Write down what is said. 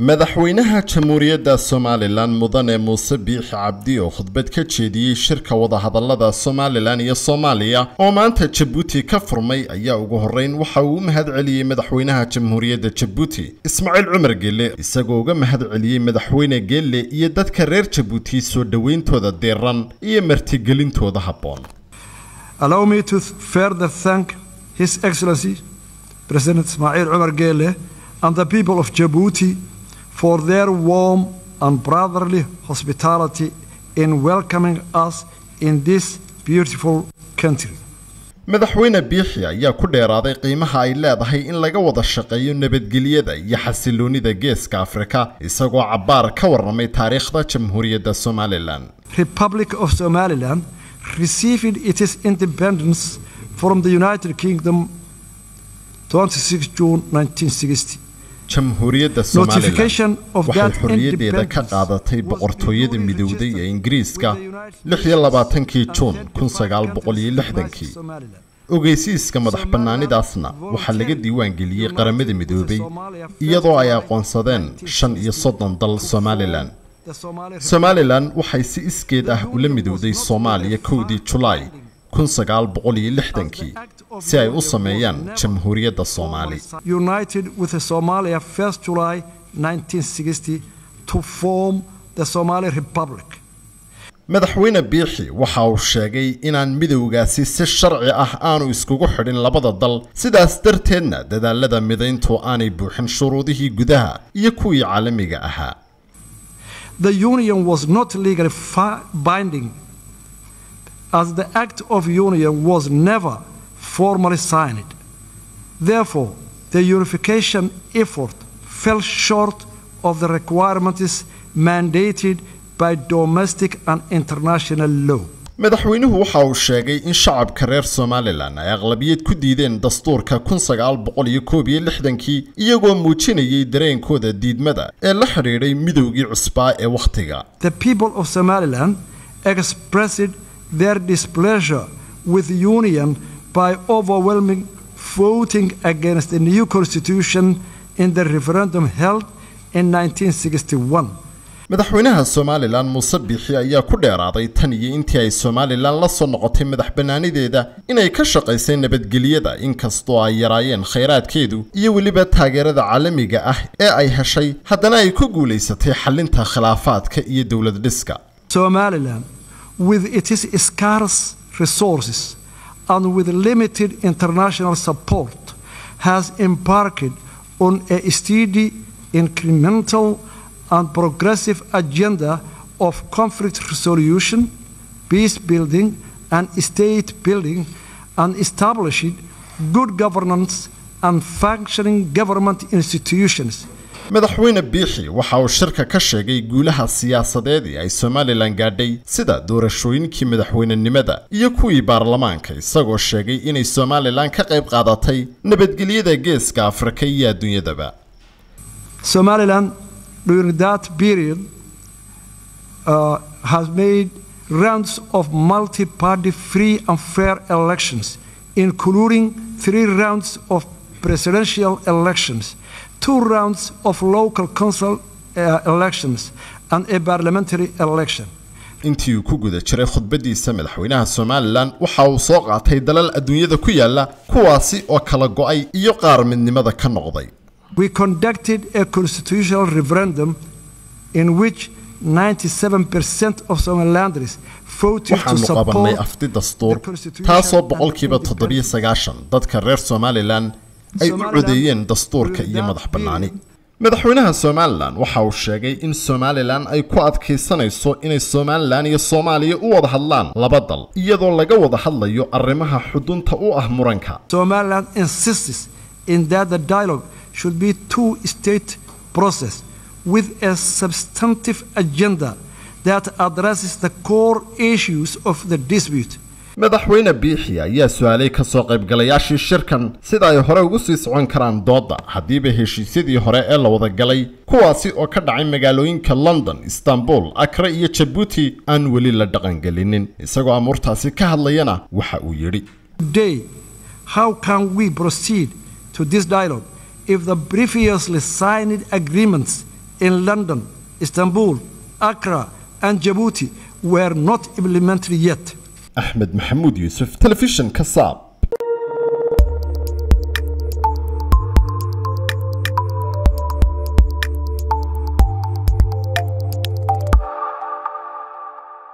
madaxweynaha jamhuuriyadda somalilan mudane muuse biixi cabdi oo khudbad ka jeediyey shirka wadahadalada somalilan iyo soomaaliya oo maanta jabuuti ka furmay ayaa ugu horreyn waxa uu u mahad celiyey madaxweynaha jamhuuriyadda jabuuti ismaaciil cumar geelle isagoo uga mahad celiyey madaxweyne geelle iyo dadka reer jabuuti soo dhoweyntooda deeran iyo martigelintooda habboon Allow me to further thank His Excellency President Ismail Umar Gele and the people of Djibouti for their warm and brotherly hospitality in welcoming us in this beautiful country. madaxweyne biixi ayaa ku dheeraaday qiimaha ay leedahay in laga wada shaqeeyo nabadgelyada iyo xasiloonida geeska afrika isagoo cabbaar ka warramay taariikhda jamhuuriyadda somalilan Republic of Somaliland received its independence from the United Kingdom 26 June 1960. jamhuuriyadda Notification somalilan of waxay that xorriyaddeeda ka independence qaadatay was boqortooyada duly midowday ee registered ingiriiska with the United lix iyo labaatankii States juun and kun sagaal then boqol iyo countries lixdankii comprised Somaliland. ogeysiiska madax bannaanidaasna waxaa laga diiwaangeliyey qaramada midoobay iyadoo ay aqoonsadeen shan iyo soddon dal somalilan The Somali somalilan waxay si iskeed ah ula midowday soomaaliya kowdii julaay kun sagaal boqol iyo lixdankii si ay u sameeyaan jamhuuriyadda soomaali United with Somalia 1st July 1960 to form the Somali Republic. madaxweyne biixi waxa uu sheegay inaan midowgaasi si sharci ah aanu iskugu xidhin labada dal sidaas darteedna dadaalada midayntu aanay buuxin shuruudihii gudaha iyo kuwii caalamiga ahaa The union was not legally fi- binding as the act of union was never formally signed. Therefore, the unification effort fell short of the requirements mandated by domestic and international law. madaxweynuhu waxa uu sheegay in shacabka reer somalilan ay aqlabiyad ku diideen dastuurka kun sagaal boqol iyo koob iyo lixdankii iyagoo muujinayay dareenkooda diidmada ee la xidhiidhay midowgii cusbaa ee wakhtiga The people of Somaliland expressed their displeasure with the union by overwhelming voting against the new constitution in the referendum held in 1961. madaxweynaha somalilan muuse biixi ayaa ku dheeraaday tan iyo intii ay somalilan la soo noqotay madax bannaanideeda inay ka shaqaysay nabadgelyada inkastoo ay yaraayeen khayraadkeedu iyo weliba taageerada caalamiga ah ee ay heshay haddana ay ku guulaysatay xallinta khilaafaadka iyo dowlad dhiska Somaliland, with its scarce resources and with limited international support, has embarked on a steady, incremental, and progressive agenda of conflict resolution, peace building, and state building, and established good governance and functioning government institutions. madaxweyne biixi waxa uu shirka ka sheegay guulaha siyaasadeed ee ay somalilan gaadhay sida doorashooyinkii madaxweynenimada iyo kuwii baarlamaanka isagoo sheegay inay somalilan ka qayb qaadatay nabadgelyada geeska afrika iyo adduunyadaba Somaliland, during that period, uh, has made rounds of multi party free and fair elections, including three rounds of presidential elections, two rounds of local council uh, elections, and a parliamentary election. intii uu ku guda jiray khudbadiisa madaxweynaha somalilan waxa uu soo qaatay dalal adduunyada ku yaala kuwaasi oo kala go'ay iyo qaar midnimada ka noqday We conducted a constitutional referendum in which 97% of Somalilanders voted to waxaanu qabanay support afti dastuur the Constitution taasoo and boqolkiiba independence. toddobiyo sagaashan dadka reer somalilan ay u Somaliland codeeyeen dastuurka iyo without madax bannaani being- madaxweynaha somalilan waxa uu sheegay in somalilan ay ku adkaysanayso inay somalilan iyo soomaaliya u wada hadlaan laba dal iyadoo laga wada hadlayo arrimaha xudunta u ah muranka Somaliland insists in that the dialogue should be two-state process with a substantive agenda that addresses the core issues of the dispute. madaxweyne biixi ayaa su-aalay ka soo qaybgalayaashii shirkan sida ay hore ugu sii socon karaan doodda haddiiba heshiisyadii hore ee la wada galay kuwaasi oo ka dhacay magaalooyinka london istanbul akre iyo jabuuti aan weli la dhaqangelinin isagoo amuurtaasi ka hadlayana waxa uu yidhi Today, how can we proceed to this dialogue if the previously signed agreements in London, Istanbul, Accra, and Djibouti were not implemented yet. axmed maxamuud yuusuf telefishinka saab